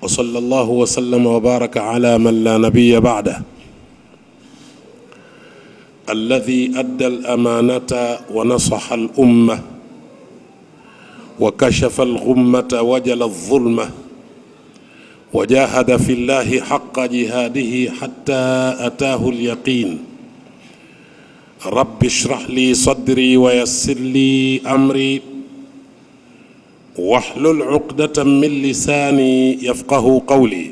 وصلى الله وسلم وبارك على من لا نبي بعده الذي ادى الامانه ونصح الامه وكشف الغمه وجل الظلمه وجاهد في الله حق جهاده حتى اتاه اليقين رب اشرح لي صدري ويسر لي امري واحلل عقدة من لساني يفقه قولي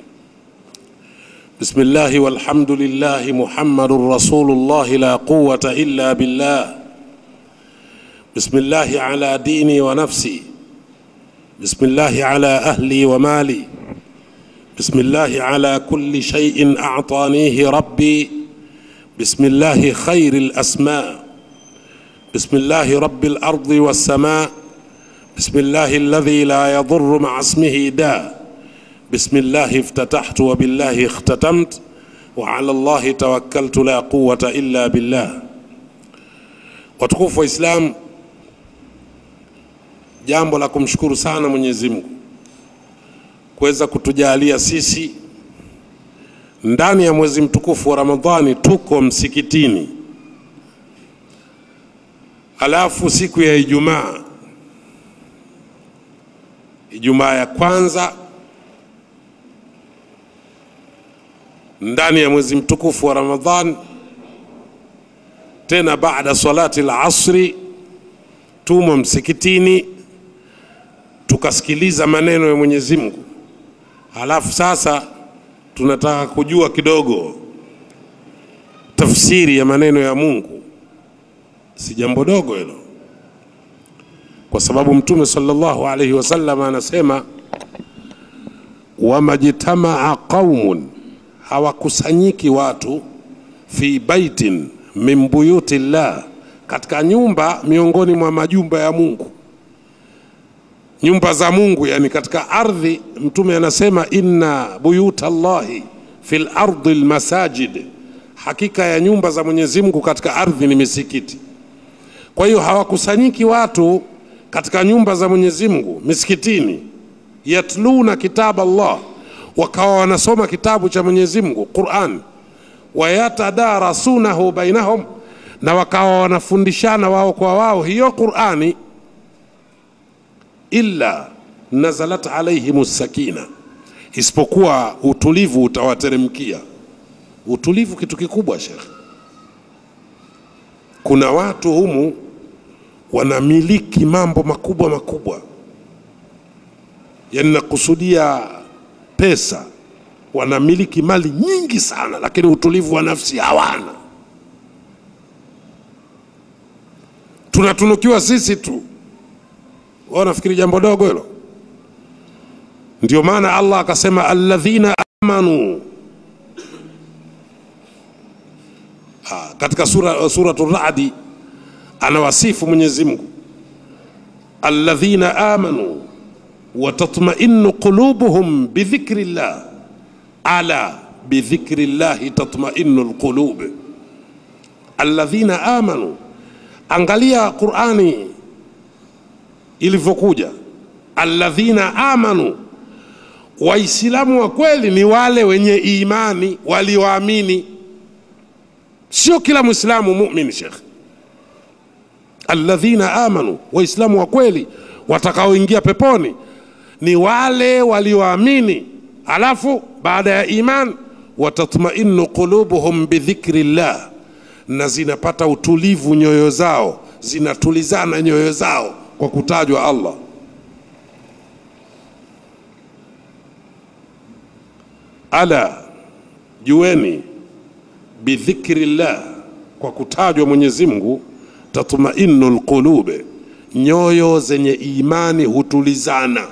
بسم الله والحمد لله محمد رسول الله لا قوة إلا بالله بسم الله على ديني ونفسي بسم الله على أهلي ومالي بسم الله على كل شيء أعطانيه ربي بسم الله خير الأسماء بسم الله رب الأرض والسماء بسم الله الذي لا يضر مع اسمه داء بسم الله افتتحت وبالله اختتمت وعلى الله توكلت لا قوة إلا بالله watukufu wa Islam, jambo la kumshukuru sana Mwenyezi Mungu kuweza kutujalia sisi ndani ya mwezi mtukufu wa Ramadhani tuko msikitini, alafu siku ya Ijumaa Ijumaa ya kwanza ndani ya mwezi mtukufu wa Ramadhan, tena baada salati al-asri, tumo msikitini tukasikiliza maneno ya Mwenyezi Mungu. Halafu sasa tunataka kujua kidogo tafsiri ya maneno ya Mungu. Si jambo dogo hilo kwa sababu Mtume sallallahu alaihi wasallam anasema wamajtamaa qaumun, hawakusanyiki watu fi baitin min buyuti llah, katika nyumba miongoni mwa majumba ya Mungu, nyumba za Mungu, yani katika ardhi. Mtume anasema inna buyuta llahi fil ardi lmasajid, hakika ya nyumba za Mwenyezi Mungu katika ardhi ni misikiti. Kwa hiyo hawakusanyiki watu katika nyumba za Mwenyezi Mungu misikitini, yatluna kitab Allah, wakawa wanasoma kitabu cha Mwenyezi Mungu Quran, wayatadarasunahu bainahum, na wakawa wanafundishana wao kwa wao hiyo Qurani, illa nazalat alaihim sakina, isipokuwa utulivu utawateremkia. Utulivu kitu kikubwa, Shekh. Kuna watu humu wanamiliki mambo makubwa makubwa, yani nakusudia pesa, wanamiliki mali nyingi sana, lakini utulivu wa nafsi hawana. Tunatunukiwa sisi tu, wao nafikiri jambo dogo hilo. Ndio maana Allah akasema alladhina amanu ha, katika sura suratul Ra'di anawasifu Mwenyezi Mungu, alladhina amanu wa tatma'innu qulubuhum bidhikri llah, ala bidhikri llahi tatma'innu alqulub. Alladhina amanu, angalia Qur'ani ilivyokuja, alladhina amanu, Waislamu wa kweli ni wale wenye imani walioamini, sio kila Muislamu muumini, Sheikh alladhina amanu, waislamu wa kweli watakaoingia peponi ni wale walioamini, alafu baada ya iman watatmainu qulubuhum bidhikri llah, na zinapata utulivu nyoyo zao, zinatulizana nyoyo zao kwa kutajwa Allah. Ala, jueni bidhikri llah, kwa kutajwa Mwenyezi Mungu tatmainu lqulube, nyoyo zenye imani hutulizana.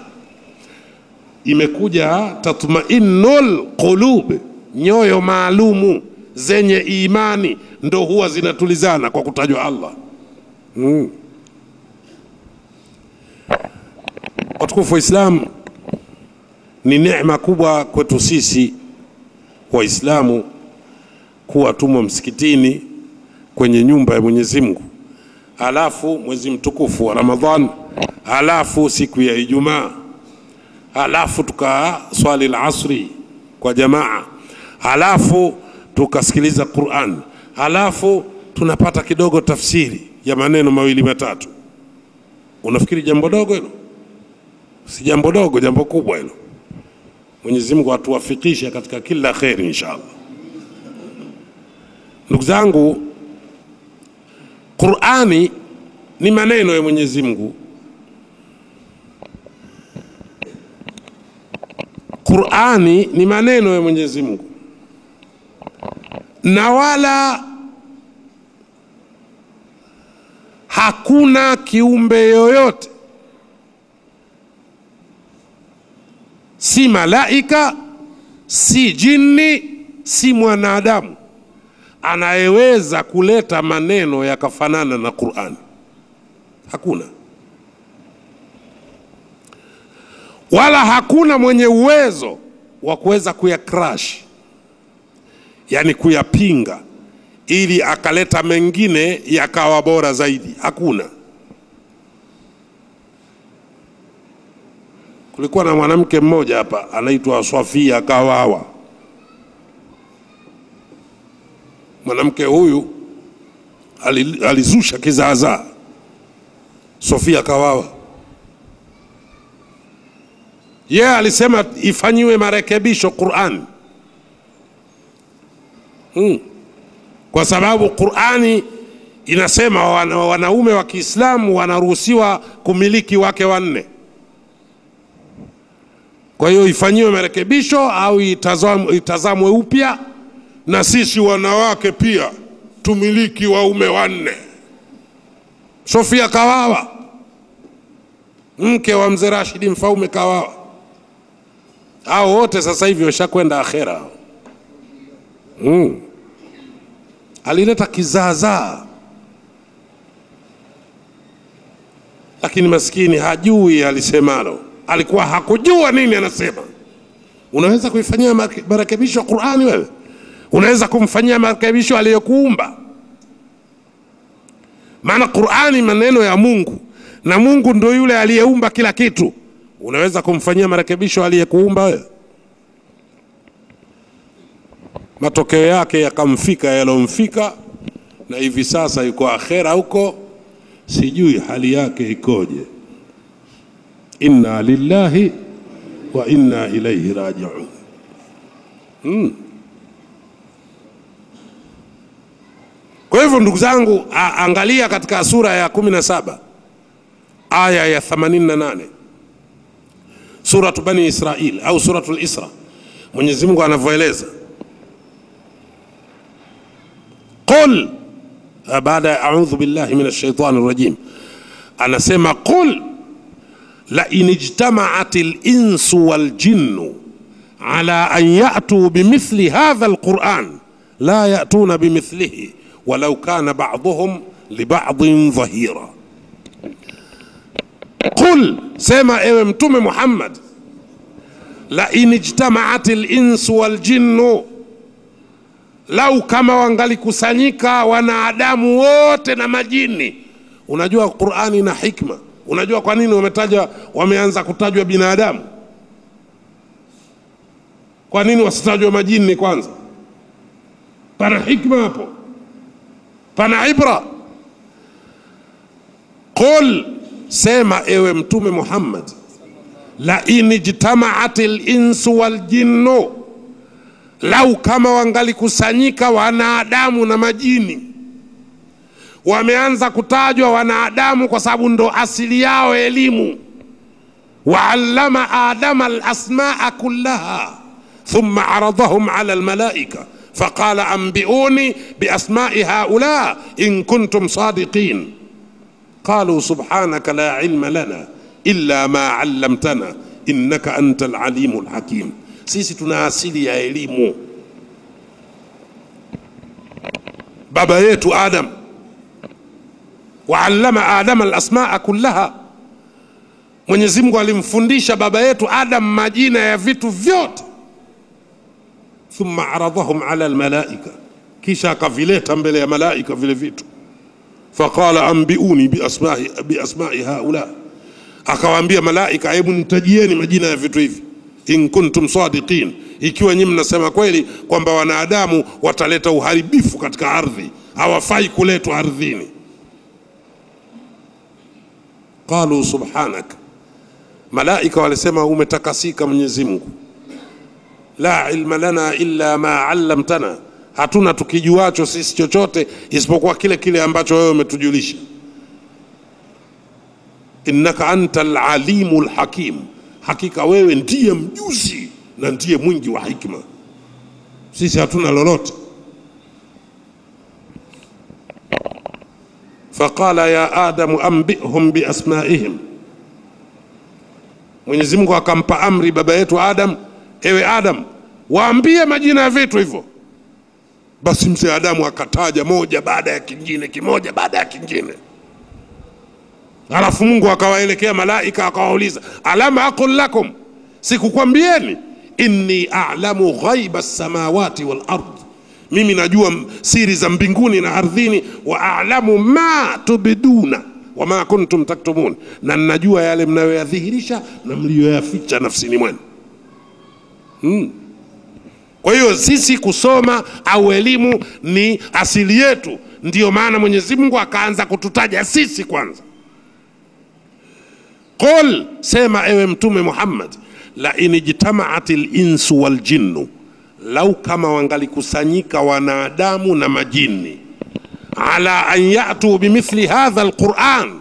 Imekuja tatmainu lqulube, nyoyo maalumu zenye imani ndo huwa zinatulizana kwa kutajwa Allah. Mm. Watukufu wa Islam, ni neema kubwa kwetu sisi Waislamu kuwa tumo msikitini kwenye nyumba ya Mwenyezi Mungu, halafu mwezi mtukufu wa Ramadhan, halafu siku ya Ijumaa, halafu tukaswali lasri kwa jamaa, halafu tukasikiliza Quran, halafu tunapata kidogo tafsiri ya maneno mawili matatu. Unafikiri jambo dogo hilo? Si jambo dogo, jambo kubwa hilo. Mwenyezi Mungu atuwafikishe katika kila kheri inshallah. Ndugu zangu, Qurani ni maneno ya Mwenyezi Mungu. Qurani ni maneno ya Mwenyezi Mungu, na wala hakuna kiumbe yoyote, si malaika, si jini, si mwanadamu anayeweza kuleta maneno yakafanana na Qurani. Hakuna, wala hakuna mwenye uwezo wa kuweza kuyakrash, yani kuyapinga, ili akaleta mengine yakawa bora zaidi. Hakuna. Kulikuwa na mwanamke mmoja hapa anaitwa Swafia Kawawa. Mwanamke huyu ali- alizusha kizaazaa. Sofia Kawawa yeye alisema ifanyiwe marekebisho Qur'an hmm. Kwa sababu Qur'ani inasema wana, wanaume wa Kiislamu wanaruhusiwa kumiliki wake wanne. Kwa hiyo ifanyiwe marekebisho au itazamwe, itazamwe upya na sisi wanawake pia tumiliki waume wanne. Sofia Kawawa mke wa mzee Rashidi Mfaume Kawawa, hao wote sasa hivi washakwenda akhera. Mm. Alileta kizaazaa, lakini maskini hajui alisemalo, alikuwa hakujua nini anasema. Unaweza kuifanyia mareke- marekebisho Qurani wewe? Unaweza kumfanyia marekebisho aliyekuumba? Maana Qurani maneno ya Mungu na Mungu ndio yule aliyeumba kila kitu. Unaweza kumfanyia marekebisho aliyekuumba wewe? Matokeo yake yakamfika yalomfika, na hivi sasa yuko akhera huko, sijui hali yake ikoje. Inna lillahi wa inna ilaihi rajiun. Mm. Kwa hivyo ndugu zangu, a- angalia katika sura ya kumi na saba aya ya 88 suratu Bani Israil au suratul Isra, Mwenyezi Mungu anavyoeleza qul, ah, baada ya audhu billahi min shaitani rajim, anasema qul la in ijtamaat linsu waljinnu ala an yatuu bimithli hadha alquran la yatuna bimithlihi walau kana baduhum libadin dhahira Qul, sema ewe Mtume Muhammad, la in ijtamaat linsu waljinnu, lau kama wangalikusanyika wanadamu wote na majini. Unajua Qurani na hikma. Unajua kwa nini wametajwa, wameanza kutajwa binadamu? Kwa nini wasitajwe majini kwanza? Pana hikma hapo, pana ibra. Qul, sema ewe Mtume Muhammad, la in ijtamaat linsu waljinnu, lau kama wangalikusanyika wanadamu na majini. Wameanza kutajwa wanadamu kwa sababu ndo asili yao elimu. Waallama adama alasmaa kullaha thumma aradahum ala almalaika faqala anbiuni biasmai haula in kuntum sadiqin qalu subhanaka la ilma lana illa ma allamtana innaka anta alalimu alhakim. Sisi tuna asili ya elimu. Baba yetu Adam waallama adama alasmaa kullaha, Mwenyezi Mungu alimfundisha baba yetu Adam majina ya vitu vyote. Thumma aradhahum ala almalaika, kisha akavileta mbele ya malaika vile vitu faqala anbiuni biasmai, biasmai haula, akawaambia malaika hebu nitajieni majina ya vitu hivi in kuntum sadiqin ikiwa nyinyi mnasema kweli kwamba wanadamu wataleta uharibifu katika ardhi hawafai kuletwa ardhini qalu subhanak malaika walisema umetakasika mwenyezi mungu la ilma lana illa ma allamtana hatuna tukijuacho sisi chochote isipokuwa kile kile ambacho wewe umetujulisha innaka anta alalimu lhakim hakika wewe ndiye mjuzi na ndiye mwingi wa hikma sisi hatuna lolote faqala ya adamu ambihum biasmaihim mwenyezi mungu akampa amri baba yetu adam ewe adam waambie majina ya vitu hivyo basi mzee adamu akataja moja baada ya kingine kimoja baada ya kingine alafu mungu akawaelekea malaika akawauliza alam aqul lakum sikukwambieni inni alamu ghaiba samawati wal ard mimi najua siri za mbinguni na ardhini wa alamu ma tubiduna wama kuntum taktumun na najua yale mnayoyadhihirisha na mliyoyaficha nafsini mwenu hmm. kwa hiyo sisi kusoma au elimu ni asili yetu ndiyo maana mwenyezi mungu akaanza kututaja sisi kwanza qul sema ewe mtume muhammad la in ijtamaat linsu waljinnu lau kama wangalikusanyika wanadamu na majini ala an yatuu bimithli hadha alquran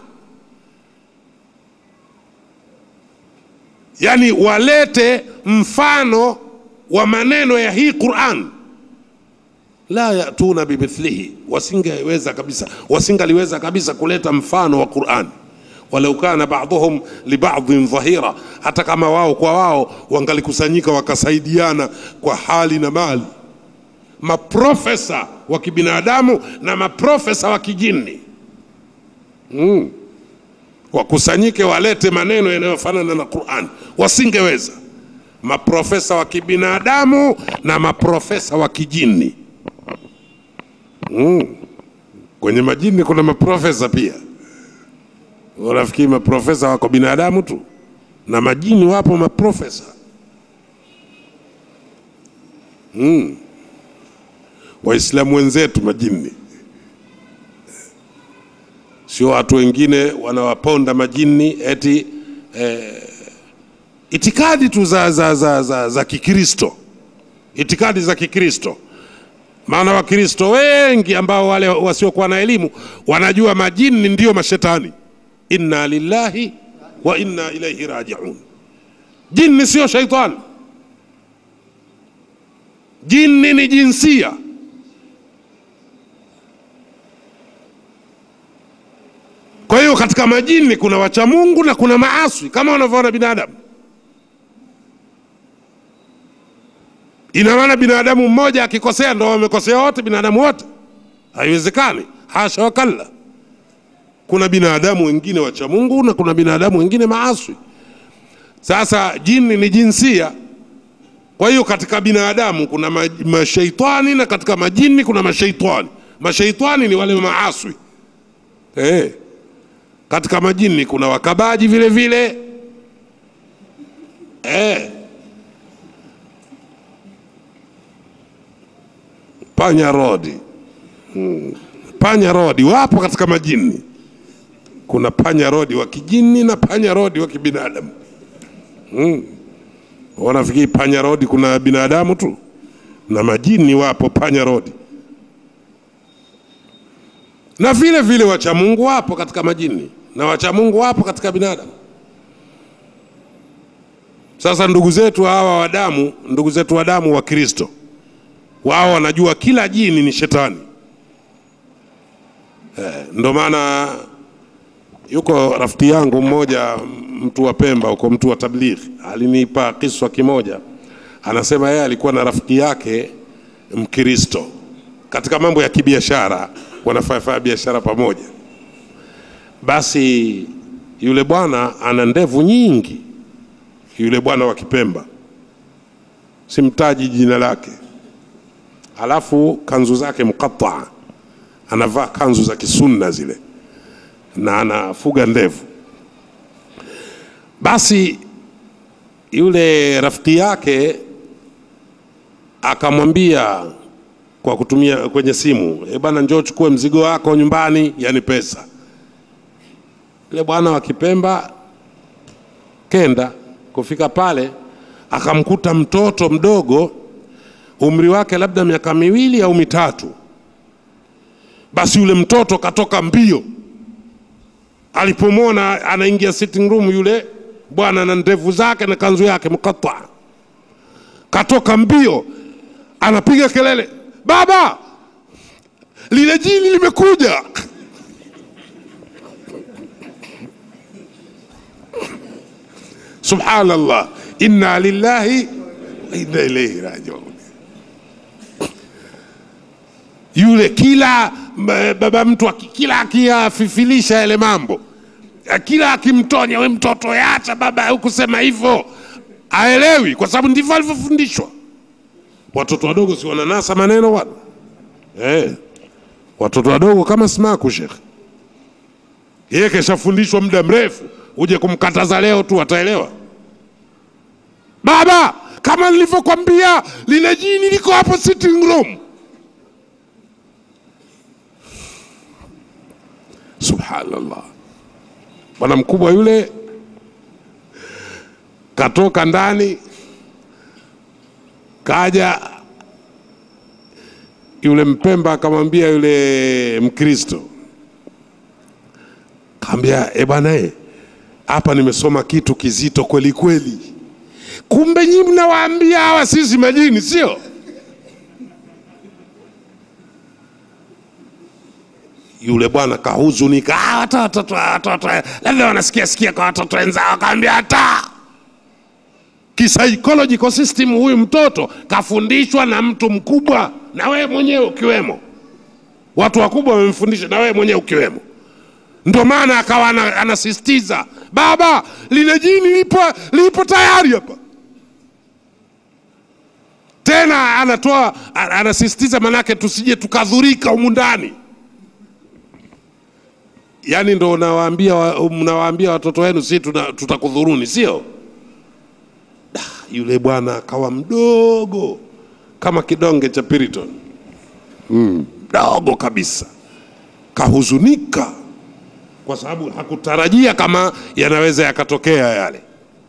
yani walete mfano wa maneno ya hii quran la yatuna bimithlihi wasingeweza kabisa wasingaliweza kabisa kuleta mfano wa qurani walau kana baduhum libadhin dhahira, hata kama wao kwa wao wangalikusanyika wakasaidiana kwa hali na mali, maprofesa wa kibinadamu na maprofesa wa kijini mm. wakusanyike walete maneno yanayofanana na Qur'an, wasingeweza. Maprofesa wa kibinadamu na maprofesa wa kijini mm. kwenye majini kuna maprofesa pia Unafikiri maprofesa wako binadamu tu na majini wapo maprofesa mm. Waislamu wenzetu majini, sio watu wengine wanawaponda majini eti eh, itikadi tu za, za, za, za, za Kikristo, itikadi za Kikristo. Maana Wakristo wengi ambao wale wasiokuwa na elimu wanajua majini ndiyo mashetani inna lillahi wa inna ilaihi rajiun. Jini sio shaitani, jini ni jinsia. Kwa hiyo katika majini kuna wacha Mungu na kuna maaswi kama wanavyoona binadamu. Ina maana binadamu mmoja akikosea ndo wamekosea wote, binadamu wote? Haiwezekani, hasha wakalla kuna binadamu wengine wacha Mungu na kuna binadamu wengine maaswi. Sasa jini ni jinsia. Kwa hiyo katika binadamu kuna ma- mashaitani na katika majini kuna mashaitani. Mashaitani ni wale maaswi eh. Katika majini kuna wakabaji vile vile eh. Panya rodi hmm. Panya rodi wapo katika majini kuna panya rodi wa kijini na panya rodi wa kibinadamu mm. Wanafikiri panya rodi kuna binadamu tu, na majini wapo panya rodi, na vile vile wacha Mungu wapo katika majini na wacha Mungu wapo katika binadamu. Sasa ndugu zetu hawa wa damu, ndugu zetu wa damu wa Kristo, wao wanajua kila jini ni shetani eh, ndo maana yuko rafiki yangu mmoja mtu wa Pemba huko, mtu wa tablighi, alinipa kiswa kimoja. Anasema yeye alikuwa na rafiki yake Mkristo, katika mambo ya kibiashara, wanafanya biashara pamoja. Basi yule bwana ana ndevu nyingi, yule bwana wa Kipemba, simtaji jina lake, alafu kanzu zake mkataa, anavaa kanzu za kisunna zile na anafuga ndevu. Basi yule rafiki yake akamwambia kwa kutumia kwenye simu, e bwana, njoo chukue mzigo wako nyumbani, yani pesa. Yule bwana wa Kipemba kenda kufika pale, akamkuta mtoto mdogo, umri wake labda miaka miwili au mitatu. Basi yule mtoto katoka mbio, alipomwona anaingia sitting room yule bwana na ndevu zake na kanzu yake mkata, katoka mbio, anapiga kelele, baba, lile jini limekuja. Subhanallah, inna lillahi wa inna ilaihi rajiun. Yule kila m- baba mtu aki- kila akiyafifilisha yale mambo, kila akimtonya, we mtoto, yacha baba, hukusema hivyo, aelewi, kwa sababu ndivyo alivyofundishwa. Watoto wadogo si wananasa maneno bwana eh, watoto wadogo kama smaku shekhe, yeye keshafundishwa muda mrefu, uje kumkataza leo tu ataelewa. Baba, kama nilivyokwambia, lile jini liko hapo sitting room. Subhanallah, bwana mkubwa yule katoka ndani, kaja yule Mpemba akamwambia yule Mkristo, kaambia e bwana e, hapa nimesoma kitu kizito kweli kweli. Kumbe nyinyi mnawaambia hawa sisi majini, sio? Yule bwana kahuzunika, "Ah, watoto tu, watoto labda wanasikia sikia kwa watoto wenzao, akaambia hata psychological system, huyu mtoto kafundishwa na mtu mkubwa, na wewe mwenyewe ukiwemo. Watu wakubwa wamemfundisha, na wewe mwenyewe ukiwemo. Ndio maana akawa ana- anasisitiza, baba, lile jini lipo, lipo tayari hapa. Tena anatoa a- anasisitiza, manake tusije tukadhurika humu ndani. Yaani ndo unawaambia wa- mnawaambia watoto wenu, si tuna- tutakudhuruni, sio? Da, Yule bwana akawa mdogo kama kidonge cha Piriton, mdogo kabisa, kahuzunika kwa sababu hakutarajia kama yanaweza yakatokea yale.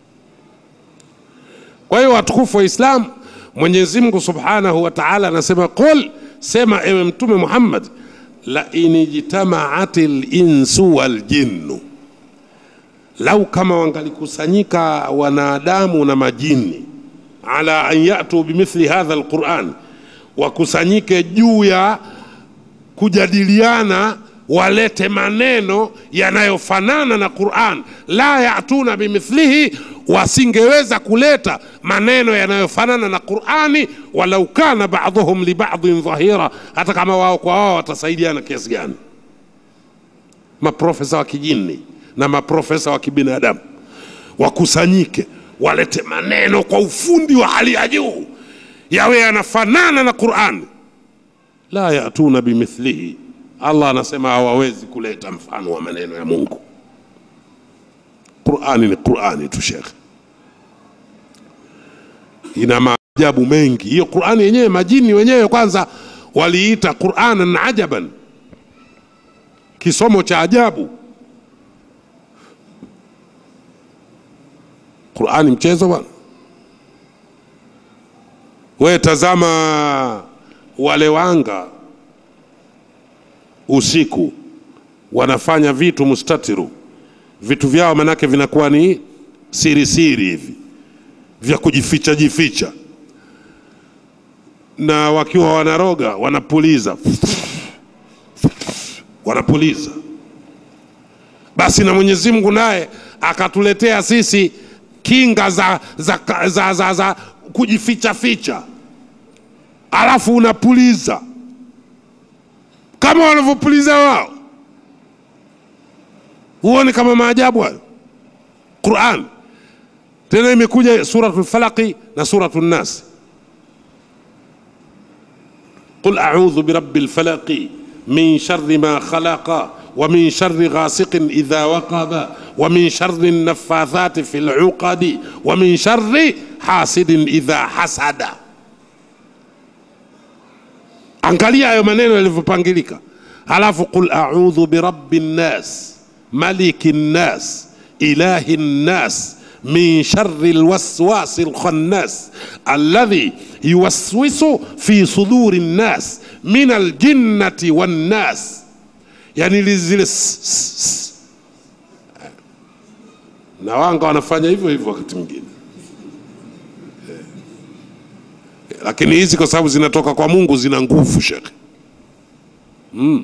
Kwa hiyo watukufu wa Islam, Mwenyezi Mungu Subhanahu wa Ta'ala anasema qul, sema ewe Mtume Muhammad, la inijtamaati linsu wal jinnu, lau kama wangalikusanyika wanadamu na majini ala an yatu bimithli hadha alquran, wakusanyike juu ya kujadiliana walete maneno yanayofanana na Qur'an, la yatuna bimithlihi, wasingeweza kuleta maneno yanayofanana na Qur'ani, walau kana ba'dhuhum li ba'dhin dhahira, hata kama wao kwa wao watasaidiana kiasi gani. Maprofesa wa kijini na maprofesa wa kibinadamu wakusanyike, walete maneno kwa ufundi wa hali ya juu, yawe yanafanana na Qur'ani la yatuna bimithlihi. Allah anasema hawawezi kuleta mfano wa maneno ya Mungu. Qurani ni Qurani tu shekhe, ina maajabu mengi hiyo Qurani yenyewe. Majini wenyewe kwanza waliita Quranan ajaban, kisomo cha ajabu. Qurani mchezo bwana? We tazama wale wanga usiku wanafanya vitu mustatiru, vitu vyao manake vinakuwa ni siri siri hivi vya kujificha jificha, na wakiwa wanaroga wanapuliza wanapuliza. Basi na Mwenyezi Mungu naye akatuletea sisi kinga za, za, za, za, za, za kujificha ficha, alafu unapuliza kama wanavyopuliza wao. Huoni kama maajabu hayo? Quran tena imekuja suratul falaqi na suratul nas, qul a'udhu birabbil falaqi min sharri ma khalaqa wa min sharri ghasiqin idha waqaba wa min sharri naffathati fi luqadi wa min sharri hasidin idha hasada. Angalia hayo maneno yalivyopangilika, halafu qul a'udhu birabbi nnas maliki nnas ilahi nnas min sharri lwaswasi lkhannas alladhi yuwaswisu fi suduri nnas min aljinnati wannas, yani li- zile s- s- s- na wanga wanafanya hivyo hivyo wakati mwingine Eh. lakini hizi kwa sababu zinatoka kwa Mungu zina nguvu shekhe. Mm.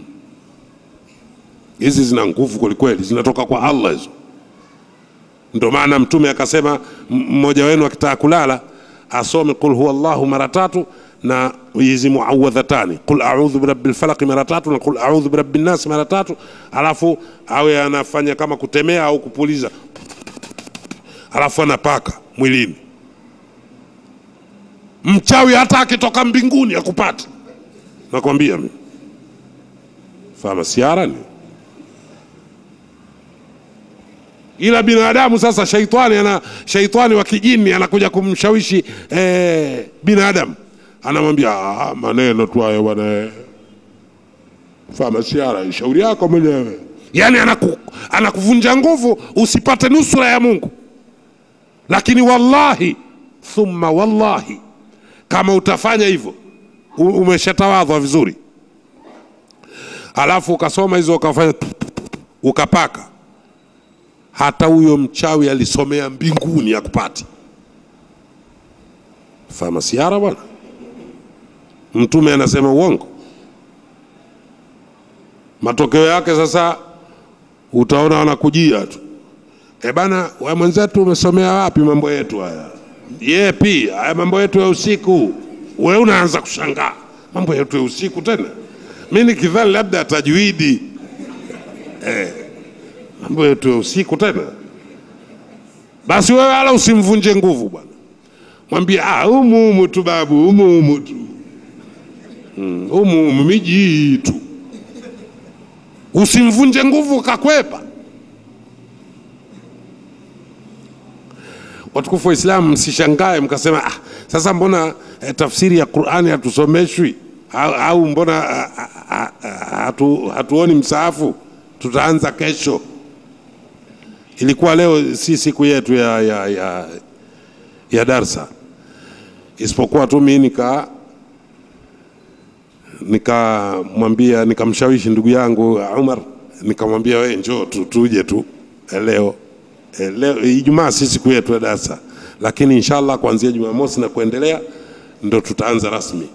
Hizi zina nguvu kwelikweli, zinatoka kwa Allah hizo. Ndio maana Mtume akasema m- mmoja wenu akitaka kulala asome qul huwa Allahu mara tatu na hizi muawadhatani qul a'udhu birabbil falaq mara tatu na qul a'udhu birabbin nas mara tatu, alafu awe anafanya kama kutemea au kupuliza, alafu anapaka mwilini. Mchawi hata akitoka mbinguni akupata, nakwambia mimi. Fama siara ni ila binadamu sasa, shaitani ana shaitani wa kijini anakuja kumshawishi eh, binadamu, anamwambia "Ah, maneno tu hayo bwana, fama siara, shauri yako mwenyewe. Yani anaku, anakuvunja nguvu usipate nusura ya Mungu. Lakini wallahi thumma wallahi, kama utafanya hivyo u- umeshatawadhwa vizuri, alafu ukasoma hizo ukafanya ukapaka hata huyo mchawi alisomea mbinguni akupati. Fama siara bwana, Mtume anasema uongo. Matokeo yake sasa utaona wanakujia tu, e bana, we mwenzetu umesomea wapi mambo yetu haya? Yepi haya mambo yetu ya usiku? We unaanza kushangaa mambo yetu ya usiku tena. Mi nikidhani labda atajuidi mambo yetu ya usiku tena. Basi wewe wala usimvunje nguvu bwana, mwambie ah, humu humu tu babu, humu humu tu Mm, humu humu miji hii tu, usimvunje nguvu kakwepa. Watukufu wa Islamu, msishangae mkasema ah, sasa mbona eh, tafsiri ya Qur'ani hatusomeshwi au, au mbona ah, ah, ah, hatu, hatuoni msaafu? Tutaanza kesho. Ilikuwa leo si siku yetu ya, ya, ya, ya darsa, isipokuwa tu mimi nika nikamwambia nikamshawishi ndugu yangu Umar, nikamwambia wewe njoo tu tuje tu eh, leo eh, leo Ijumaa si siku yetu ya darsa, lakini inshallah kuanzia Jumamosi na kuendelea ndo tutaanza rasmi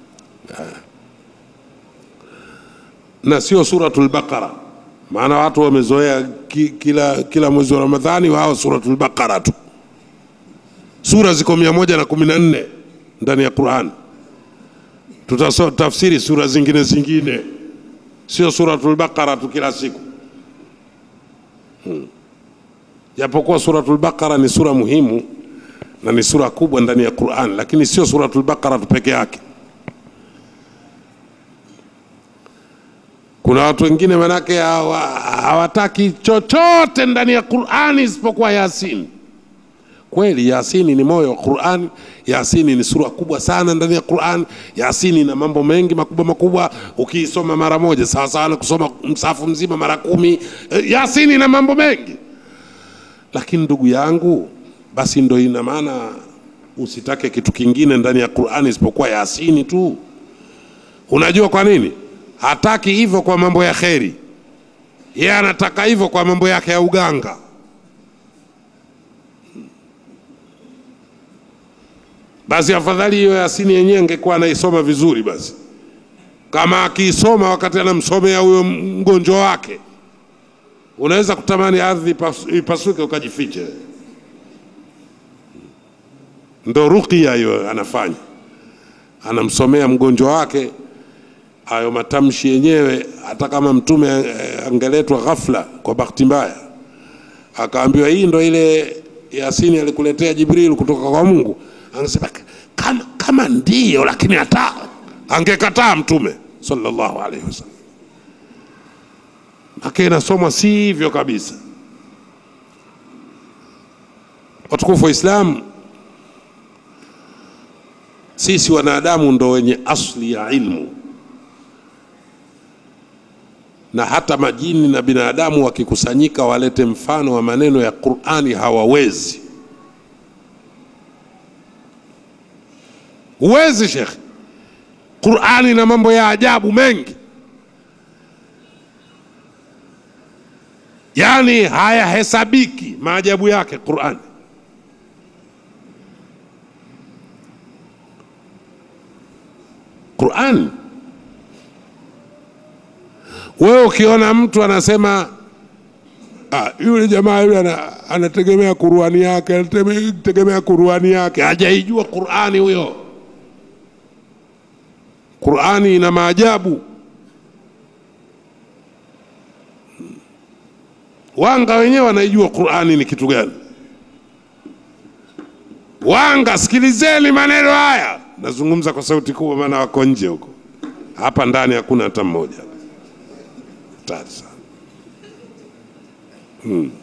na sio suratul Baqara, maana watu wamezoea ki, kila, kila mwezi wa Ramadhani wao suratul Baqara tu. Sura ziko mia moja na kumi na nne ndani ya Qur'an. Tutatafsiri sura zingine zingine, sio suratul Baqara tu kila siku hmm. Japokuwa suratul Baqara ni sura muhimu na ni sura kubwa ndani ya Qur'an, lakini sio suratul Baqara tu peke yake. Kuna watu wengine manake hawa- hawataki chochote ndani ya Qur'ani isipokuwa Yasin. Kweli Yasini ni moyo wa Qur'an. Yasini ni sura kubwa sana ndani ya Qur'an. Yasini ina mambo mengi makubwa makubwa, ukiisoma mara moja sawa sawa na kusoma msafu mzima mara kumi. Eh, Yasini ina mambo mengi, lakini ndugu yangu, basi ndo ina maana usitake kitu kingine ndani ya Qur'ani isipokuwa Yasini tu. Unajua kwa nini? Hataki hivyo kwa mambo ya kheri, yeye anataka hivyo kwa mambo yake ya uganga. Basi afadhali hiyo Yasini yenyewe angekuwa anaisoma vizuri, basi kama akiisoma wakati anamsomea huyo mgonjwa wake, unaweza kutamani ardhi ipas- ipasuke ukajifiche. Ndo ruqya hiyo anafanya, anamsomea mgonjwa wake hayo matamshi yenyewe. Hata kama mtume eh, angeletwa ghafla kwa bahati mbaya, akaambiwa hii ndo ile Yasini alikuletea Jibril kutoka kwa Mungu, angesema kama, kama ndiyo, lakini hata angekataa mtume sallallahu alaihi wasallam. ake inasomwa si hivyo kabisa. Watukufu wa Islam, sisi wanadamu ndo wenye asli ya ilmu, na hata majini na binadamu wakikusanyika walete mfano wa maneno ya Qur'ani hawawezi. Huwezi shekhe. Qur'ani na mambo ya ajabu mengi, yaani hayahesabiki maajabu yake Qur'ani. Qur'ani, wewe ukiona mtu anasema ah, yule jamaa yule ana- anategemea Qur'ani yake, anategemea Qur'ani yake, hajaijua Qur'ani huyo. Qur'ani ina maajabu. Wanga wenyewe wanaijua Qur'ani ni kitu gani. Wanga, sikilizeni maneno haya, nazungumza kwa sauti kubwa, maana wako nje huko, hapa ndani hakuna hata mmoja. Hatari sana hmm.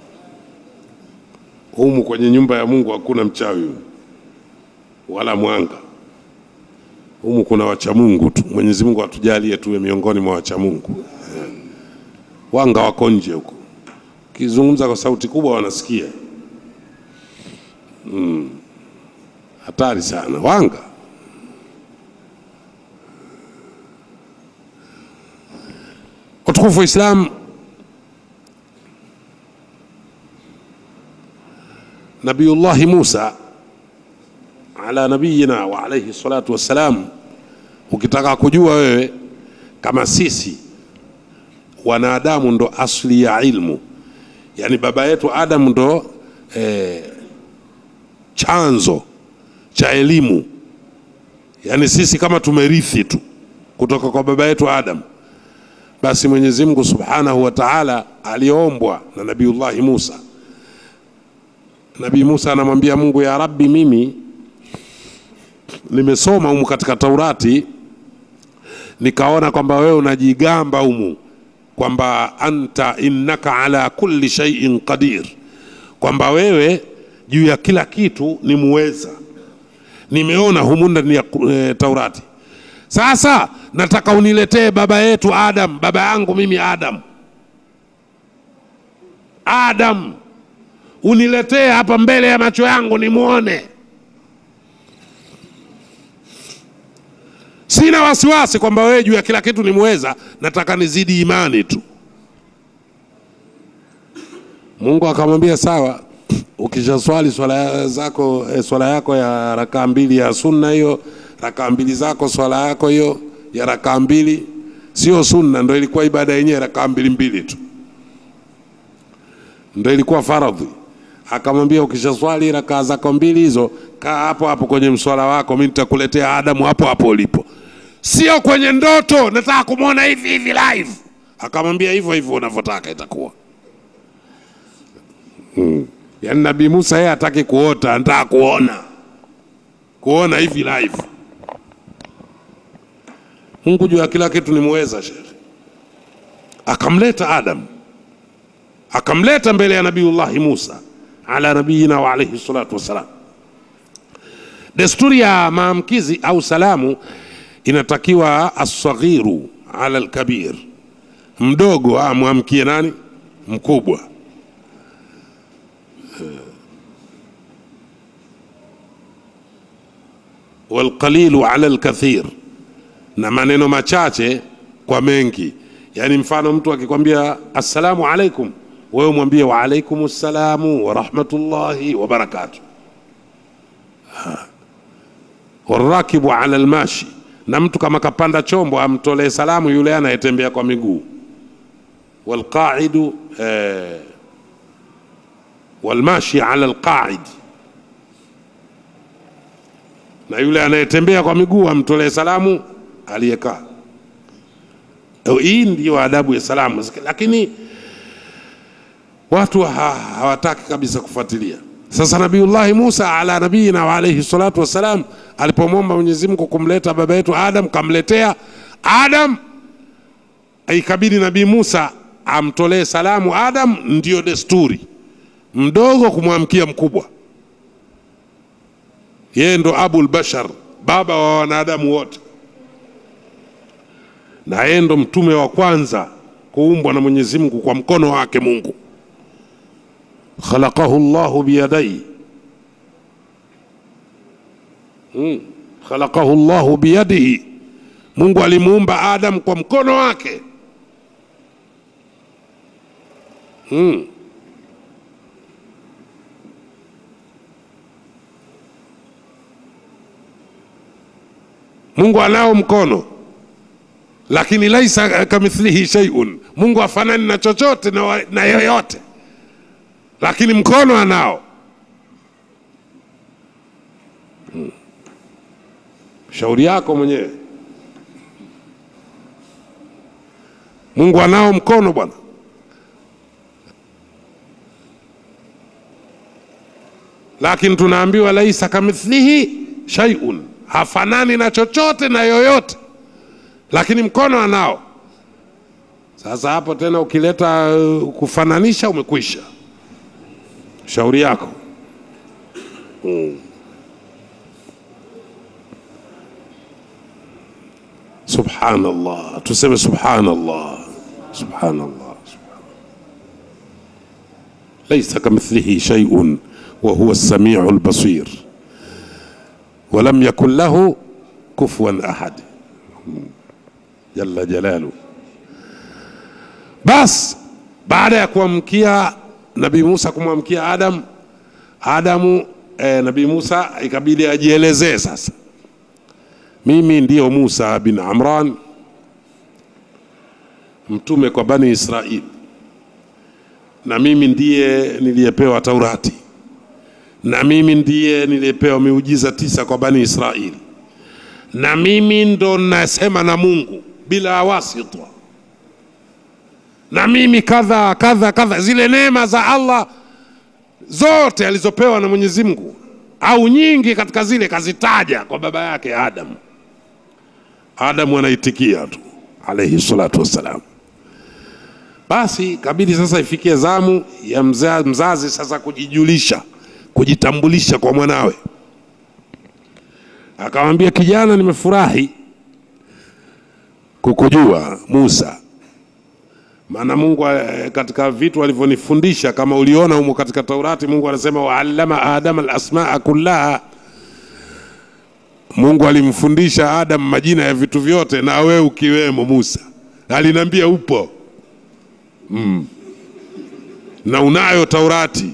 Humu kwenye nyumba ya Mungu hakuna mchawi wala mwanga humu kuna wacha Mungu tu. Mwenyezi Mungu atujalie tuwe miongoni mwa wacha Mungu. Eh. Wanga wako nje huko, ukizungumza kwa sauti kubwa wanasikia. Mm. Hatari sana wanga. Watukufu wa Islam, Nabiyullahi Musa ala nabiyina wa alayhi salatu wassalam. Ukitaka kujua wewe kama sisi wanadamu ndo asli ya ilmu, yani baba yetu Adam ndo eh, chanzo cha elimu, yani sisi kama tumerithi tu kutoka kwa baba yetu Adam, basi Mwenyezi Mungu Subhanahu wa Ta'ala aliombwa na Nabiyullahi Musa. Nabii Musa anamwambia Mungu, ya Rabbi, mimi nimesoma humu katika Taurati nikaona kwamba wewe unajigamba humu kwamba anta innaka ala kulli shay'in qadir, kwamba wewe juu ya kila kitu ni muweza. Nimeona humu ndani ya e, Taurati. Sasa nataka uniletee baba yetu Adam, baba yangu mimi Adam, Adam uniletee hapa mbele ya macho yangu nimwone. Sina wasiwasi kwamba wewe juu ya kila kitu ni muweza, nataka nizidi imani tu. Mungu akamwambia sawa, ukishaswali swala zako eh, swala yako ya rakaa mbili ya sunna hiyo, rakaa mbili zako swala yako hiyo ya rakaa mbili sio sunna, ndo ilikuwa ibada yenyewe, rakaa mbili mbili tu ndo ilikuwa faradhi. Akamwambia ukishaswali rakaa zako mbili hizo, kaa hapo hapo kwenye mswala wako, mimi nitakuletea Adamu hapo hapo ulipo, sio kwenye ndoto, nataka kumwona hivi hivi live. Akamwambia hivyo hivyo unavyotaka itakuwa. Hmm. Yaani Nabii Musa yeye hataki kuota, anataka kuona, kuona hivi live. Mungu juu ya kila kitu ni muweza, shekhe. Akamleta Adam, akamleta mbele ya Nabiullahi Musa ala nabiyina wa alayhi salatu wassalam. Desturi ya maamkizi au salamu inatakiwa asaghiru ala alkabir, mdogo amwamkie nani? Mkubwa. walqalilu ala alkathir, na maneno machache kwa mengi. Yani mfano mtu akikwambia assalamu alaikum, wewe mwambie wa alaikum ssalamu wa rahmatullahi wa barakatuh. Warakibu ala almashi, na mtu kama kapanda chombo amtolee salamu yule anayetembea kwa miguu. Walqaidu eh, walmashi ala alqaid na yule anayetembea kwa miguu amtolee salamu aliyekaa. Hii ndiyo adabu ya salamu, lakini watu ha, hawataki kabisa kufuatilia. Sasa Nabiullahi Musa ala nabiyina wa alayhi salatu wassalam alipomwomba Mwenyezi Mungu kumleta baba yetu Adam, kamletea Adam, ikabidi Nabii Musa amtolee salamu Adam, ndiyo desturi, mdogo kumwamkia mkubwa. Yeye ndo abul bashar, baba wa wanadamu wote, na yeye ndo mtume wa kwanza kuumbwa na Mwenyezi Mungu kwa mkono wake Mungu. Khalaqahu Llahu biyadaihi hmm. Khalaqahu Llahu biyadihi, Mungu alimuumba Adam kwa mkono wake hmm. Mungu anao mkono lakini laisa kamithlihi shay'un, Mungu afanani na chochote na, wa- na yoyote, lakini mkono anao. Hmm. Shauri yako mwenyewe. Mungu anao mkono bwana. Lakini tunaambiwa laisa kamithlihi shay'un, hafanani na chochote na yoyote lakini mkono anao. Sasa hapo tena ukileta uh, kufananisha, umekwisha. Shauri yako mm. Subhanallah, tuseme subhanallah, subhanallah, subhanallah. Laisa kamithlihi shay'un wa huwa as-sami'u al-basir wa lam yakun lahu kufuwan ahad jalla jalalu. Bas, baada ya kuamkia Nabii Musa kumwamkia Adam, Adamu eh, Nabii Musa ikabidi ajielezee sasa, mimi ndiyo Musa bin Amran, mtume kwa Bani Israili, na mimi ndiye niliyepewa Taurati, na mimi ndiye niliyepewa miujiza tisa kwa Bani Israili na mimi ndo nasema na Mungu bila wasita, na mimi kadha kadha kadha, zile neema za Allah zote alizopewa na Mwenyezi Mungu au nyingi katika zile kazitaja kwa baba yake Adam. Adamu anaitikia tu alayhi salatu wassalam. Basi kabidi sasa ifikie zamu ya mza, mzazi sasa kujijulisha, kujitambulisha kwa mwanawe akamwambia kijana, nimefurahi kukujua Musa, maana Mungu eh, katika vitu alivyonifundisha kama uliona humo katika Taurati, Mungu anasema waallama adama alasmaa kullaha. Mungu alimfundisha Adam majina ya vitu vyote, na wewe ukiwemo Musa. Aliniambia upo mm. na unayo Taurati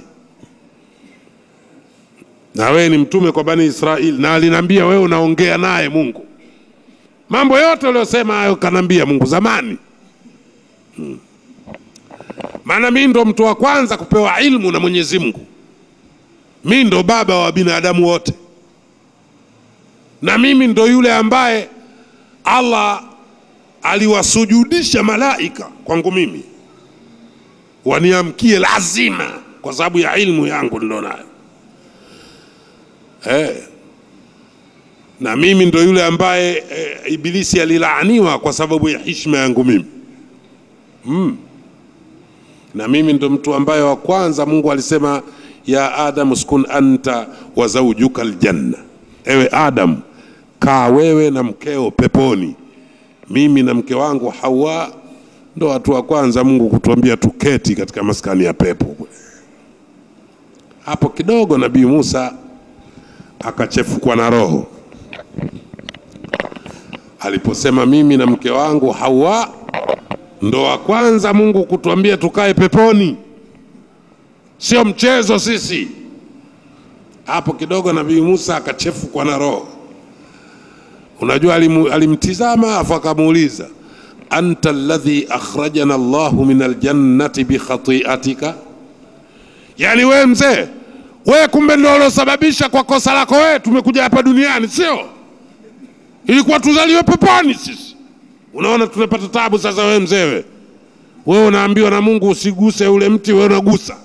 na wewe ni mtume kwa Bani Israeli, na aliniambia wewe unaongea naye Mungu. Mambo yote uliyosema hayo kanambia Mungu zamani hmm. Maana mimi ndo mtu wa kwanza kupewa ilmu na Mwenyezi Mungu, mimi ndo baba wa binadamu wote, na mimi ndo yule ambaye Allah aliwasujudisha malaika kwangu mimi waniamkie lazima, kwa sababu ya ilmu yangu nilionayo. Eh. Na mimi ndo yule ambaye eh, Ibilisi alilaaniwa kwa sababu ya heshima yangu mimi mm. Na mimi ndo mtu ambaye wa kwanza Mungu alisema ya Adam uskun anta wa zawjuka aljanna, ewe Adam kaa wewe na mkeo peponi. Mimi na mke wangu Hawa ndo watu wa kwanza Mungu kutuambia tuketi katika maskani ya pepo. Hapo kidogo Nabii Musa akachefukwa na roho aliposema mimi na mke wangu Hawa ndo wa kwanza Mungu kutuambia tukae peponi, sio mchezo sisi. Hapo kidogo Nabii Musa akachefukwa na roho. Unajua alimu, alimtizama afu akamuuliza anta alladhi akhrajana Allahu min aljannati bikhati'atika, yani we mzee we kumbe ndio uliosababisha kwa kosa lako wewe tumekuja hapa duniani, sio? Ilikuwa tuzaliwe peponi sisi. Unaona tunapata tabu sasa. Wewe mzee, we wewe unaambiwa na Mungu usiguse ule mti, wewe unagusa.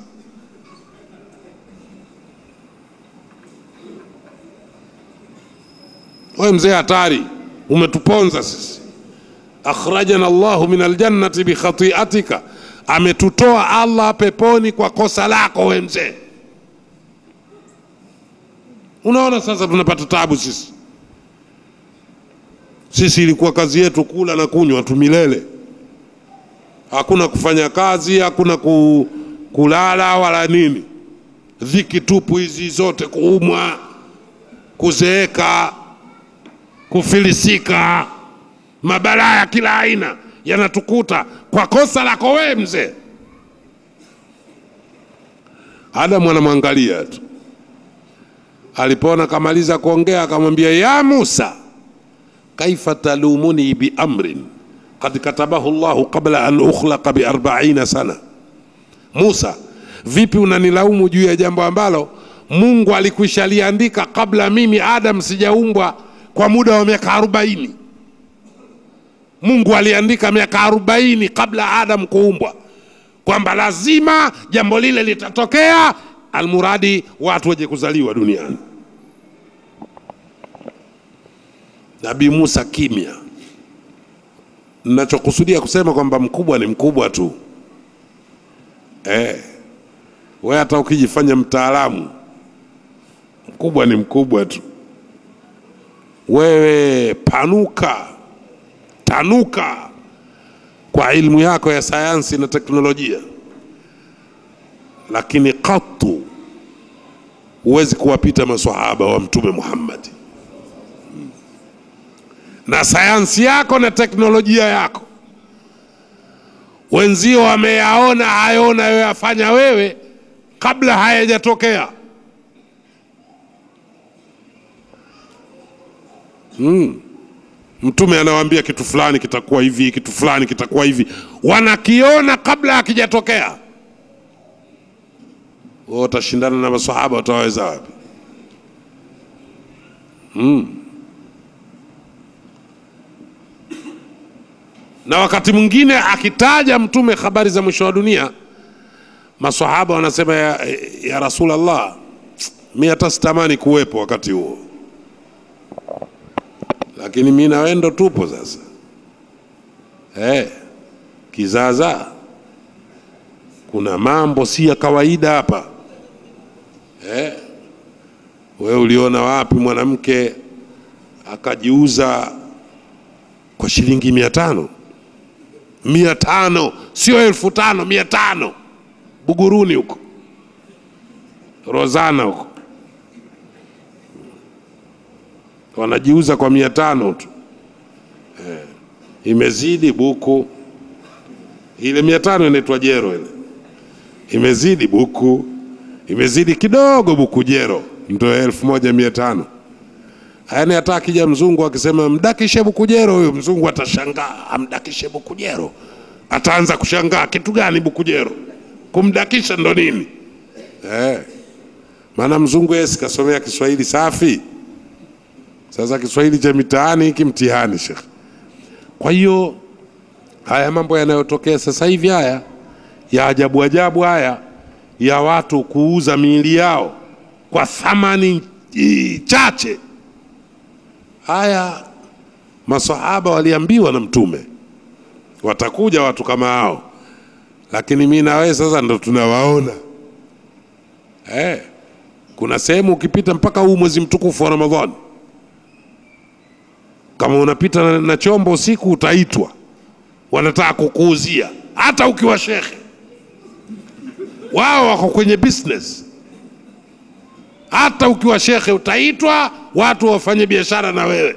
Wewe mzee hatari, umetuponza sisi. Akhrajana Allahu min aljannati bikhati'atika ametutoa Allah peponi kwa kosa lako we mzee. Unaona sasa tunapata tabu sisi. Sisi ilikuwa kazi yetu kula na kunywa tu milele, hakuna kufanya kazi, hakuna ku, kulala wala nini, dhiki tupu hizi zote, kuumwa, kuzeeka, kufilisika, mabalaa ya kila aina yanatukuta kwa kosa lako wewe mzee. Adamu anamwangalia tu, alipoona kamaliza kuongea akamwambia, ya Musa, kaifa talumuni biamrin kad katabahu llahu qabla an ukhlaqa biarbaina sana. Musa, vipi unanilaumu juu ya jambo ambalo Mungu alikwisha liandika kabla mimi Adam sijaumbwa kwa muda wa miaka arobaini. Mungu aliandika miaka arobaini kabla Adam kuumbwa kwamba lazima jambo lile litatokea, almuradi watu waje kuzaliwa duniani. Nabii Musa kimya. Ninachokusudia kusema kwamba mkubwa ni mkubwa tu eh. We hata ukijifanya mtaalamu, mkubwa ni mkubwa tu. Wewe panuka, tanuka kwa ilmu yako ya sayansi na teknolojia, lakini katu huwezi kuwapita maswahaba wa Mtume Muhammad na sayansi yako na teknolojia yako. Wenzio wameyaona hayo unayoyafanya wewe kabla hayajatokea. Mm. Mtume anawaambia kitu fulani kitakuwa hivi, kitu fulani kitakuwa hivi, wanakiona kabla hakijatokea. Wewe utashindana na maswahaba, utawaweza wapi? Mm. na wakati mwingine akitaja mtume habari za mwisho wa dunia, maswahaba wanasema ya, ya Rasulallah, mi hata sitamani kuwepo wakati huo, lakini mi na wewe ndo tupo sasa. Eh, kizaazaa, kuna mambo si ya kawaida hapa. Eh, wewe uliona wapi mwanamke akajiuza kwa shilingi mia tano? mia tano sio elfu tano mia tano Buguruni huko Rozana huko wanajiuza kwa mia tano tu eh. Imezidi buku ile mia tano inaitwa jero ile, imezidi buku, imezidi kidogo buku jero ndo elfu moja mia tano Yaani hata akija mzungu akisema mdakishe Bukujero, huyo mzungu atashangaa, amdakishe Bukujero. Ataanza kushangaa kitu gani Bukujero? Kumdakisha ndo nini? Eh. Maana mzungu yeye sikasomea Kiswahili safi. Sasa Kiswahili cha mitaani hiki mtihani shekh. Kwa hiyo haya mambo yanayotokea sasa hivi haya ya ajabu ajabu haya ya watu kuuza miili yao kwa thamani chache haya masahaba waliambiwa na Mtume watakuja watu kama hao, lakini mi na wewe sasa ndo tunawaona eh. Kuna sehemu ukipita mpaka huu mwezi mtukufu wa Ramadhani, kama unapita na, na chombo usiku utaitwa, wanataka kukuuzia, hata ukiwa shekhe. Wao wako kwenye business hata ukiwa shekhe utaitwa, watu wafanye biashara na wewe.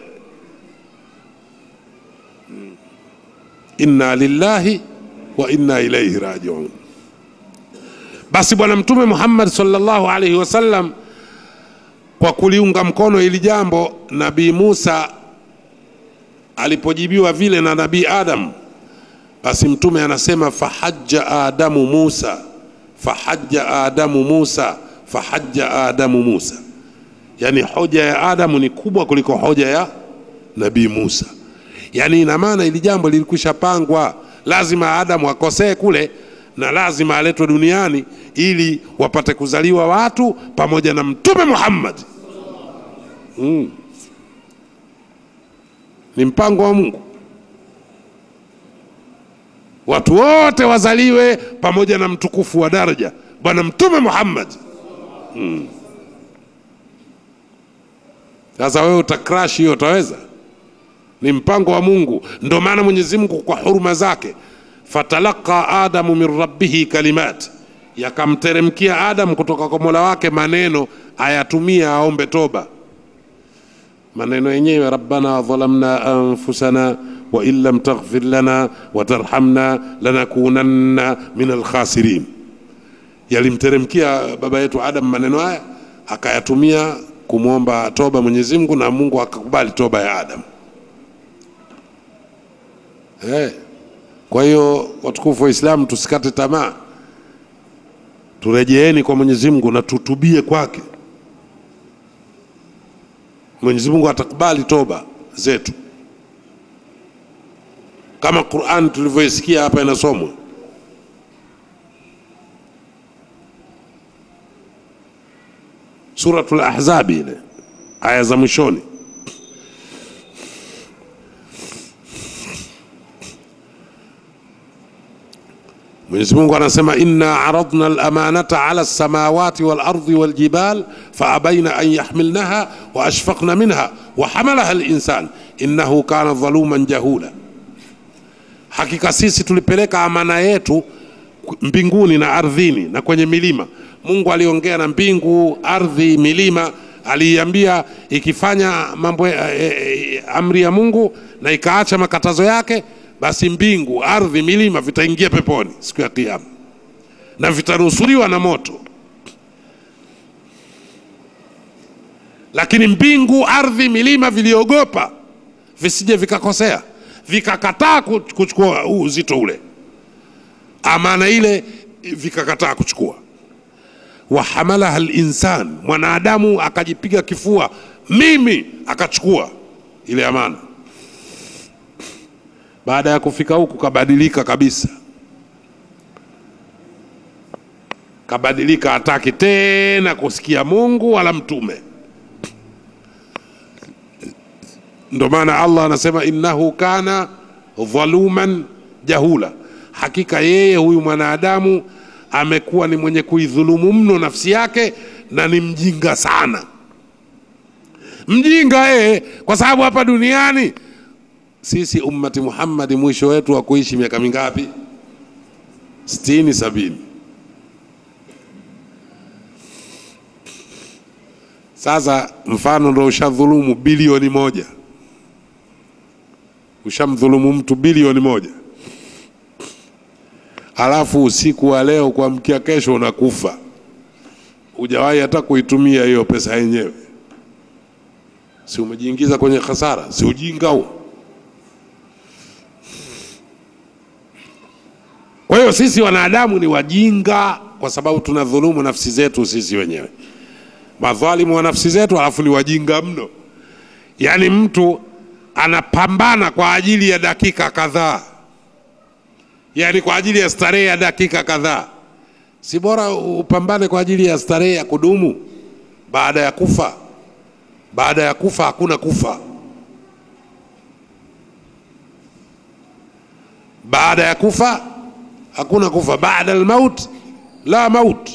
Inna lillahi wa inna ilaihi rajiun. Basi Bwana Mtume Muhammad sallallahu alaihi wasallam kwa kuliunga mkono hili jambo, Nabii Musa alipojibiwa vile na Nabii Adam, basi Mtume anasema fahajja Adamu Musa, fahajja Adamu Musa fahajja Adamu Musa, yani hoja ya Adamu ni kubwa kuliko hoja ya Nabii Musa. Yani ina maana ili jambo lilikwisha pangwa, lazima Adamu akosee kule na lazima aletwe duniani ili wapate kuzaliwa watu pamoja na Mtume Muhammad. Mm. Ni mpango wa Mungu. watu wote wazaliwe pamoja na mtukufu wa daraja bwana mtume Muhammad. Mm. Sasa wewe utakrash hiyo, utaweza? Ni mpango wa Mungu. Ndio maana Mwenyezi Mungu kwa huruma zake, fatalaqa adamu min rabbihi kalimat, yakamteremkia Adam kutoka kwa mola wake maneno ayatumia aombe toba. Maneno yenyewe rabbana dhalamna anfusana wa in lam taghfir lana wa tarhamna lanakunanna min alkhasirin. Yalimteremkia baba yetu Adam maneno haya akayatumia kumwomba toba Mwenyezi Mungu, na Mungu akakubali toba ya Adam. Hey. Kwa hiyo watukufu wa Islam, tusikate tamaa, turejeeni kwa Mwenyezi Mungu na tutubie kwake. Mwenyezi Mungu atakubali toba zetu, kama Qur'an tulivyoisikia hapa inasomwa. Suratul Ahzab ile aya za mwishoni Mwenyezi Mungu anasema inna aradna al-amanata ala as-samawati wal ardi wal jibal fa abaina an yahmilnaha wa ashfaqna minha wa hamalaha al-insan innahu kana dhaluman jahula, hakika sisi tulipeleka amana yetu mbinguni na ardhini na kwenye milima. Mungu aliongea na mbingu, ardhi, milima, aliiambia ikifanya mambo e, e, amri ya Mungu na ikaacha makatazo yake basi mbingu, ardhi, milima vitaingia peponi siku ya Kiyama na vitanusuriwa na moto. Lakini mbingu, ardhi, milima viliogopa visije vikakosea, vikakataa kuchukua uzito ule, amana ile, vikakataa kuchukua. Wahamalaha linsan, mwanadamu akajipiga kifua, mimi, akachukua ile amana baada ya kufika huku kabadilika kabisa, kabadilika, hataki tena kusikia Mungu wala mtume. Ndo maana Allah anasema innahu kana dhaluman jahula, hakika yeye huyu mwanadamu amekuwa ni mwenye kuidhulumu mno nafsi yake na ni mjinga sana, mjinga yeye, kwa sababu hapa duniani sisi ummati Muhammadi mwisho wetu wa kuishi miaka mingapi? sitini, sabini. Sasa mfano ndo ushadhulumu bilioni moja, ushamdhulumu mtu bilioni moja, alafu usiku wa leo kuamkia kesho unakufa, hujawahi hata kuitumia hiyo pesa yenyewe, si umejiingiza kwenye hasara? Si ujinga huo? Kwa hiyo sisi wanadamu ni wajinga kwa sababu tunadhulumu nafsi zetu sisi wenyewe, madhalimu wa nafsi zetu, alafu ni wajinga mno. Yaani mtu anapambana kwa ajili ya dakika kadhaa, yaani kwa ajili ya starehe ya dakika kadhaa. Si bora upambane kwa ajili ya starehe ya kudumu baada ya kufa? Baada ya kufa hakuna kufa. Baada ya kufa hakuna kufa. Baada almaut la maut,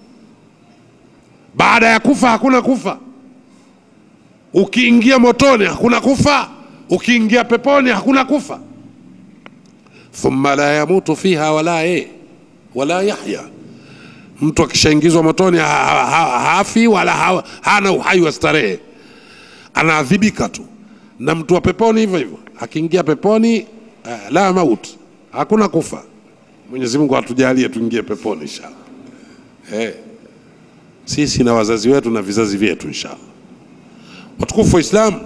baada ya kufa hakuna kufa. Ukiingia motoni hakuna kufa, ukiingia peponi hakuna kufa. Thumma la yamutu fiha wala ye wala yahya, mtu akishaingizwa motoni ha, ha, ha, hafi wala ha, hana uhai wa starehe, anaadhibika tu. Na mtu wa peponi hivyo hivyo, akiingia peponi uh, la maut, hakuna kufa. Mwenyezi Mungu atujalie tuingie peponi inshallah. Hey. Sisi na wazazi wetu na vizazi vyetu inshallah. Watukufu wa Islam,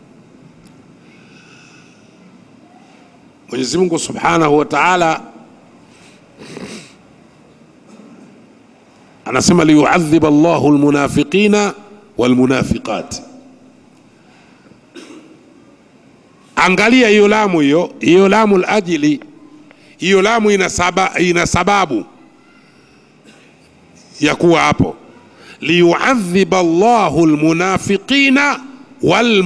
Mwenyezi Mungu Subhanahu wa Ta'ala anasema liyuadhiba Allahu almunafiqina walmunafiqat. Angalia hiyo lamu hiyo, hiyo lamu ajili hiyo lamu ina, saba, ina sababu ya kuwa hapo, liyuadhiba Allahu almunafiqina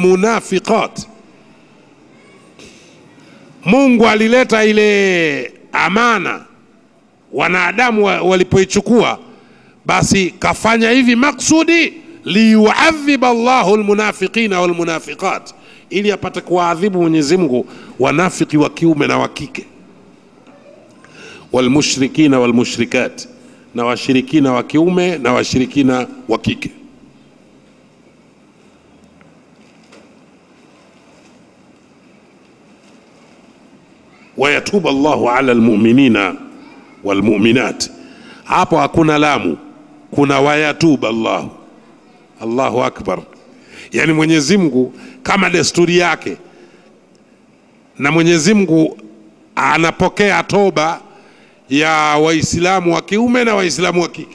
walmunafiqat. Mungu alileta ile amana wanadamu wa- walipoichukua basi kafanya hivi maksudi liyuadhiba llahu lmunafiqina walmunafiqat ili apate kuwaadhibu mwenyezi mungu wanafiki wa kiume na wa kike walmushrikina walmushrikat na washirikina wa kiume na washirikina wa kike wayatuba llahu ala lmuminina walmuminat hapo hakuna lamu kuna wayatuba llahu allahu akbar yani mwenyezi mungu kama desturi yake na mwenyezi mungu anapokea toba ya waislamu wa kiume na waislamu wa kike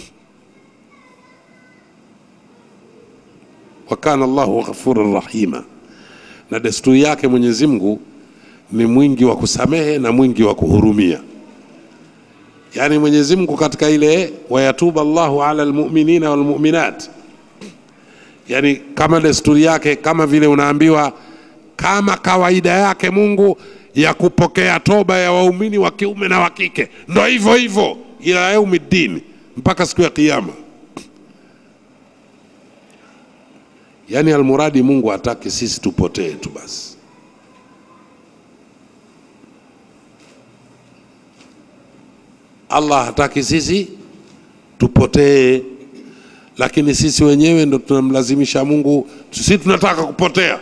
wakana llahu ghafuran rahima na desturi yake mwenyezi mungu ni mwingi wa kusamehe na mwingi wa kuhurumia yaani mwenyezi mungu katika ile wayatuba llahu ala lmuminina walmuminat yaani kama desturi yake kama vile unaambiwa kama kawaida yake mungu ya kupokea toba ya waumini wa kiume na wa kike ndo hivyo hivyo ila yaumi ddini mpaka siku ya kiama yaani almuradi mungu hataki sisi tupotee tu basi allah hataki sisi tupotee lakini sisi wenyewe ndo tunamlazimisha mungu sisi tunataka kupotea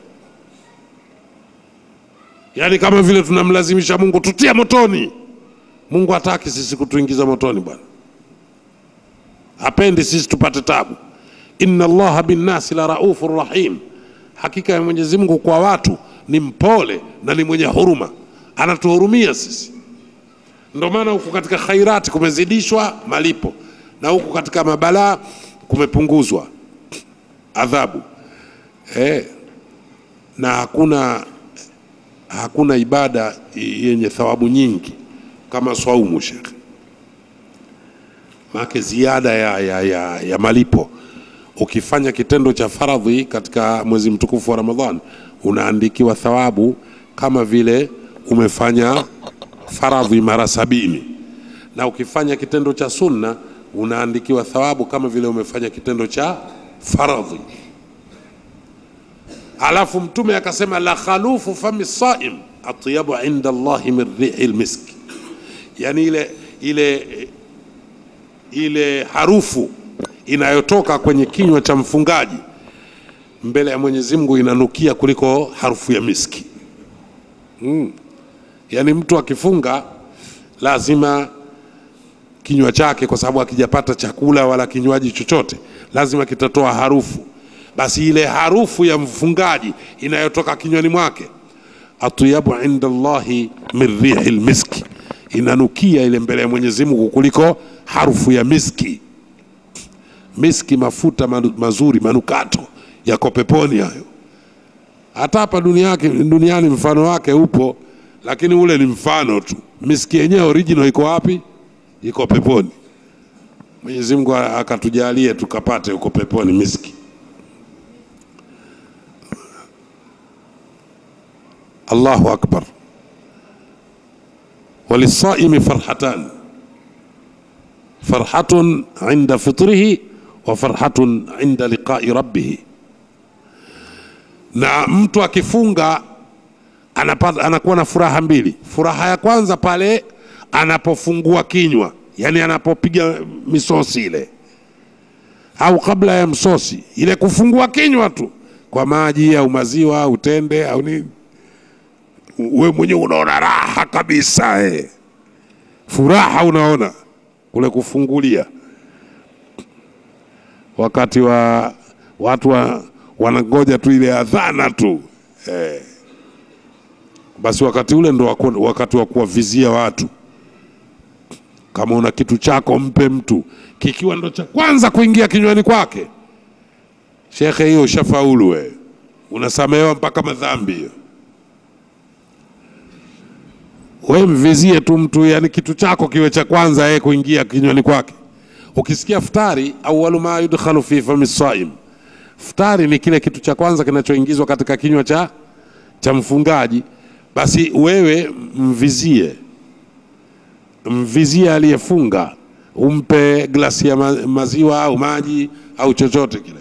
yaani kama vile tunamlazimisha mungu tutie motoni mungu hataki sisi kutuingiza motoni bwana hapendi sisi tupate tabu inna allaha binnasi la raufu rahim hakika ya mwenyezi mungu kwa watu ni mpole na ni mwenye huruma anatuhurumia sisi ndio maana huku katika khairati kumezidishwa malipo na huku katika mabalaa kumepunguzwa adhabu eh, na hakuna hakuna ibada yenye thawabu nyingi kama swaumu shekhe maake ziada ya, ya, ya, ya malipo ukifanya kitendo cha faradhi katika mwezi mtukufu wa ramadhan unaandikiwa thawabu kama vile umefanya faradhi mara sabini na ukifanya kitendo cha sunna unaandikiwa thawabu kama vile umefanya kitendo cha faradhi alafu mtume akasema la khalufu fami saim atyabu inda allahi min rihi lmiski yani ile ile ile harufu inayotoka kwenye kinywa cha mfungaji mbele ya mwenyezi mungu inanukia kuliko harufu ya miski mm. yaani mtu akifunga lazima kinywa chake kwa sababu akijapata chakula wala kinywaji chochote lazima kitatoa harufu basi ile harufu ya mfungaji inayotoka kinywani mwake atyabu inda llahi min rihi lmiski inanukia ile mbele ya mwenyezi mungu kuliko harufu ya miski miski mafuta manu- mazuri manukato yako peponi hayo hata hapa duniani, duniani mfano wake upo lakini ule ni mfano tu miski yenyewe original iko wapi iko peponi mwenyezi mungu akatujalie tukapate huko peponi miski allahu akbar walisaimi farhatan farhatun inda fitrihi wa farhatun inda liqai rabbihi na mtu akifunga anapata, anakuwa na furaha mbili furaha ya kwanza pale anapofungua kinywa yani anapopiga misosi ile au kabla ya msosi ile kufungua kinywa tu kwa maji au maziwa au tende au nini we mwenyewe unaona raha kabisa eh. furaha unaona kule kufungulia wakati wa watu wa, wanangoja tu ile adhana tu eh. basi wakati ule ndo waku- wakati wa kuwavizia watu kama una kitu chako mpe mtu kikiwa ndo cha kwanza kuingia kinywani kwake shekhe hiyo ushafaulu we unasamehewa mpaka madhambi hiyo we mvizie tu mtu yani kitu chako kiwe cha kwanza yeye kuingia kinywani kwake ukisikia futari awalu ma yudkhalu fi fami saim futari ni kile kitu cha kwanza kinachoingizwa katika kinywa cha cha mfungaji basi wewe mvizie mvizie aliyefunga, umpe glasi ya ma- maziwa au maji au chochote kile.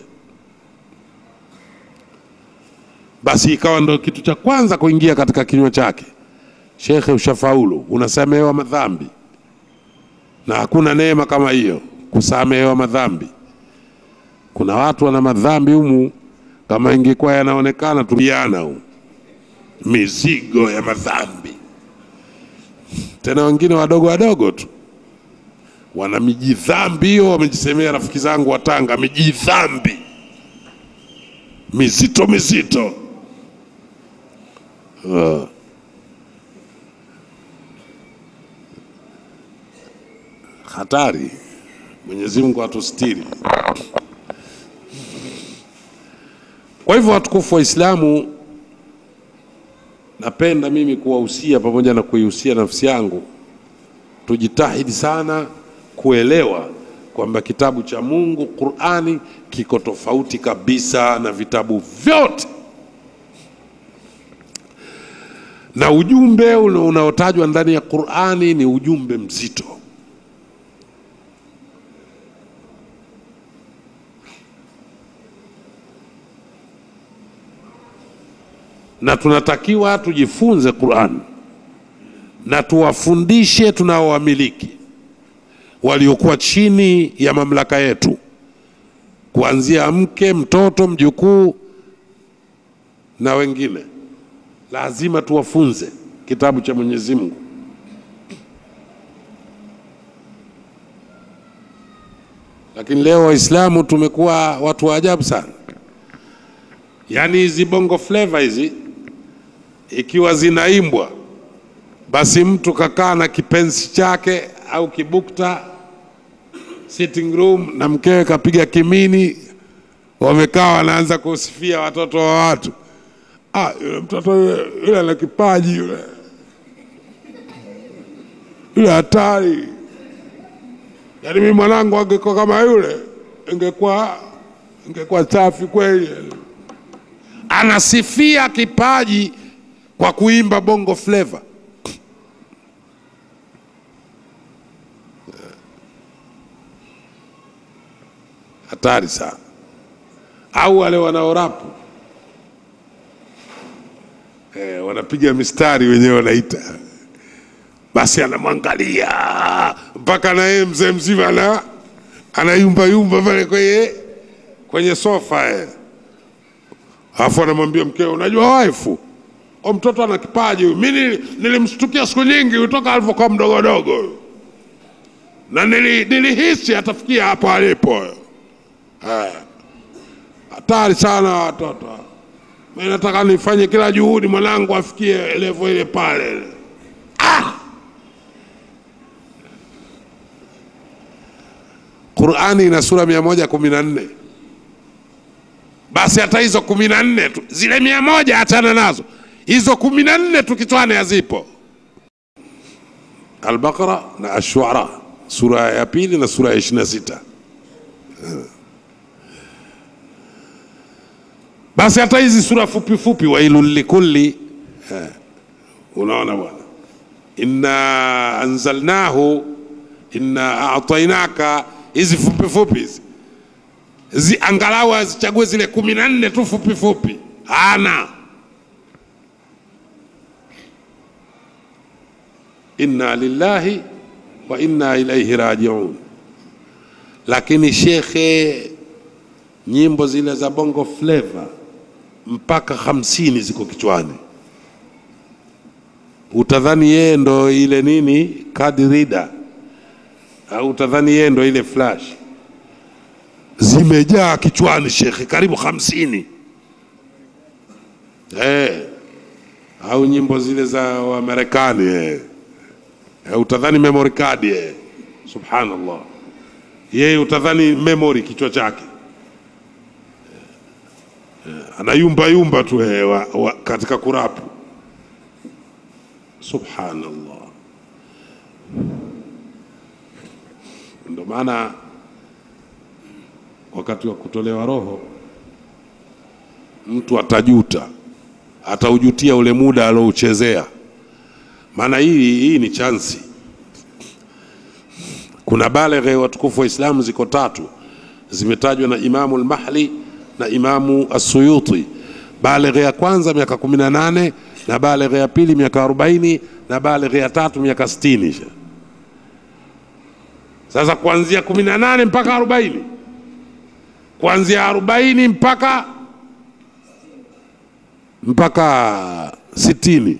Basi ikawa ndo kitu cha kwanza kuingia katika kinywa chake. Shekhe, ushafaulu, unasamehewa madhambi, na hakuna neema kama hiyo, kusamehewa madhambi. Kuna watu wana madhambi humu, kama ingekuwa yanaonekana tumiana humu, mizigo ya madhambi, tena wengine wadogo wadogo tu wana mijidhambi hiyo, wamejisemea rafiki zangu wa Tanga, mijidhambi mizito mizito. Uh. Hatari. Mwenyezi Mungu atustiri. Kwa hivyo watukufu wa Islamu, napenda mimi kuwahusia pamoja na kuihusia nafsi yangu, tujitahidi sana kuelewa kwamba kitabu cha Mungu Qur'ani kiko tofauti kabisa na vitabu vyote, na ujumbe una- unaotajwa ndani ya Qur'ani ni ujumbe mzito. na tunatakiwa tujifunze Qur'an na tuwafundishe tunaowamiliki waliokuwa chini ya mamlaka yetu, kuanzia mke, mtoto, mjukuu na wengine. Lazima tuwafunze kitabu cha Mwenyezi Mungu. Lakini leo Waislamu tumekuwa watu wa ajabu sana. Yaani hizi bongo flava hizi ikiwa zinaimbwa, basi mtu kakaa na kipenzi chake au kibukta sitting room na mkewe kapiga kimini, wamekaa wanaanza kusifia watoto wa watu. Ah, yule mtoto yule, yule ana kipaji yule, yule hatari. Yaani mimi mwanangu angekuwa kama yule, ingekuwa ingekuwa safi kweli. Anasifia kipaji kwa kuimba bongo flava. Hatari sana. Au wale wanaorapu eh, wanapiga mistari wenyewe wanaita, basi anamwangalia mpaka na yeye mzee mzima ana anayumbayumba pale kwenye kwenye sofa eh. Alafu anamwambia mkeo, unajua waifu, o mtoto ana kipaji huyu. Mimi nili- nilimshtukia siku nyingi kutoka alivyokuwa mdogodogo, na nili, nilihisi atafikia hapo alipo. Haya, hatari sana watoto. Mimi nataka nifanye kila juhudi mwanangu afikie level ile pale. Ah! Qurani ina sura mia moja kumi na nne basi hata hizo kumi na nne tu zile mia moja achana nazo, hizo kumi na nne tu kichwani hazipo. Albaqara na Ashuara, sura ya pili na sura ya ishirini na sita. Basi hata hizi sura fupi fupi, wailul likulli, eh, unaona bwana, inna anzalnahu inna a'tainaka, hizi fupi fupi hizi zi, angalau azichague zile kumi na nne tu fupi fupi, hana inna lillahi wa inna ilaihi rajiun. Lakini shekhe, nyimbo zile za bongo flava mpaka hamsini ziko kichwani, utadhani yeye ndo ile nini card reader, au utadhani yeye ndo ile flash zimejaa kichwani shekhe, karibu hamsini eh, au nyimbo zile za Wamarekani eh. Eh, utadhani memory card eh. Subhanallah, yeye utadhani memory kichwa chake eh, anayumba yumba tu eh, wa, wa, katika kurapu. Subhanallah, ndio maana wakati wa kutolewa roho mtu atajuta, ataujutia ule muda alouchezea. Maana hii hii ni chansi, kuna baleghe watukufu wa Islamu ziko tatu, zimetajwa na Imamu al-Mahli na Imamu as-Suyuti. Baleghe ya kwanza miaka 18 na baleghe ya pili miaka 40 na baleghe ya tatu miaka 60. Sasa kuanzia 18 mpaka 40, kuanzia 40 mpaka mpaka 60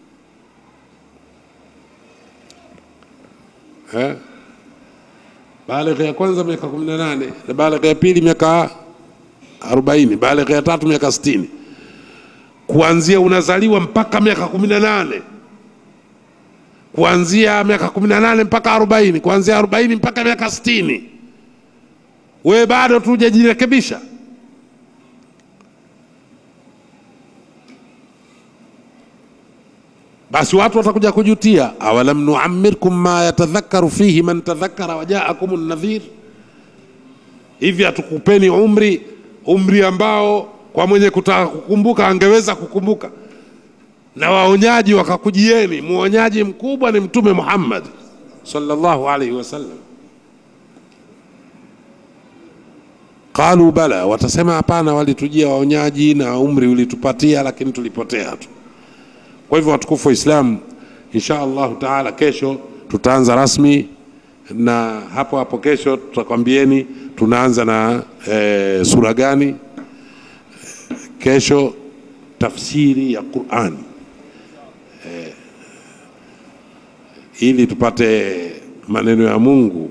eh? Balighi ya kwanza miaka 18 na balighi ya pili miaka 40, balighi ya tatu miaka 60. Kuanzia unazaliwa mpaka miaka 18, kuanzia miaka 18 mpaka 40, kuanzia 40 mpaka miaka 60, wewe bado tu hujajirekebisha. basi watu watakuja kujutia, awalam nuammirkum ma yatadhakaru fihi man tadhakara wajaakum nadhir, hivi hatukupeni umri umri ambao kwa mwenye kutaka kukumbuka angeweza kukumbuka, na waonyaji wakakujieni. Mwonyaji mkubwa ni Mtume Muhammad sallallahu alaihi wasallam. Qalu bala, watasema hapana, walitujia waonyaji na umri ulitupatia, lakini tulipotea tu. Kwa hivyo watukufu wa Islam, insha Allahu taala, kesho tutaanza rasmi, na hapo hapo kesho tutakwambieni tunaanza na e, sura gani. Kesho tafsiri ya Qur'an e, ili tupate maneno ya Mungu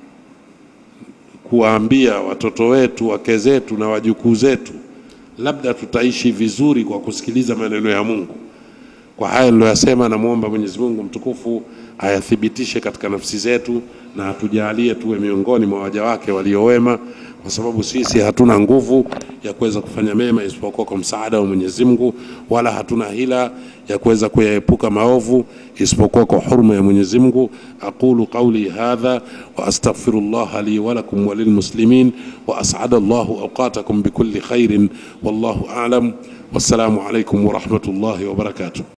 kuwaambia watoto wetu, wake zetu na wajukuu zetu, labda tutaishi vizuri kwa kusikiliza maneno ya Mungu. Kwa haya niliyoyasema, namwomba Mwenyezi Mungu mtukufu ayathibitishe katika nafsi zetu na atujalie tuwe miongoni mwa waja wake waliowema, kwa sababu sisi hatuna nguvu ya kuweza kufanya mema isipokuwa kwa msaada wa Mwenyezi Mungu, wala hatuna hila ya kuweza kuyaepuka maovu isipokuwa kwa huruma ya Mwenyezi Mungu. aqulu qawli hadha wa astaghfirullah li wa lakum wa lilmuslimin wa as'ada Allahu awqatakum bikulli khairin wallahu a'lam. Wassalamu alaykum wa rahmatullahi wa barakatuh.